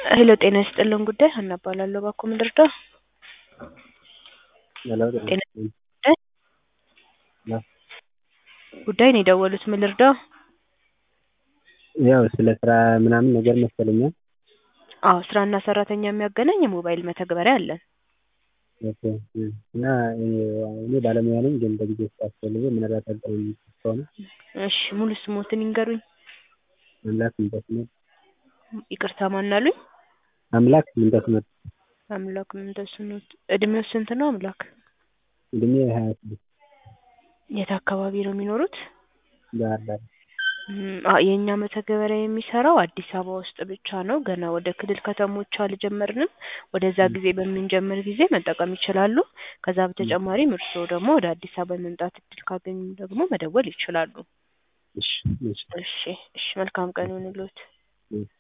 ሄሎ ጤና ይስጥልን ጉዳይ ሀና እባላለሁ እባክዎ ምን ልርዳዎ? ሄሎ ጤና ይስጥልኝ። ሄሎ ጉዳይ ነው የደወሉት ምን ልርዳዎ? ያው ስለ ስራ ምናምን ነገር መሰለኝ። አዎ ስራና ሰራተኛ የሚያገናኝ የሞባይል መተግበሪያ አለን። ኦኬ እና እኔ ባለሙያ ነኝ ግን በጊዜው ስላስፈለገ ምናልባት አገናኝ ከሆነ እሺ ሙሉ ስሞትን ይንገሩኝ? አምላክ ምንተስኖት ይቅርታ ማን አሉኝ? አምላክ ምንተስኖት አምላክ ምንተስኖት እድሜው ስንት ነው አምላክ? እድሜ ሀያ ስድስት የት አካባቢ ነው የሚኖሩት? ባህር ዳር የእኛ መተግበሪያ የሚሰራው አዲስ አበባ ውስጥ ብቻ ነው። ገና ወደ ክልል ከተሞች አልጀመርንም። ወደዛ ጊዜ በምንጀምር ጊዜ መጠቀም ይችላሉ። ከዛ በተጨማሪም እርስዎ ደግሞ ወደ አዲስ አበባ የመምጣት እድል ካገኙ ደግሞ መደወል ይችላሉ። እሺ እሺ እሺ እሺ መልካም ቀን ይሁንልዎት። እሺ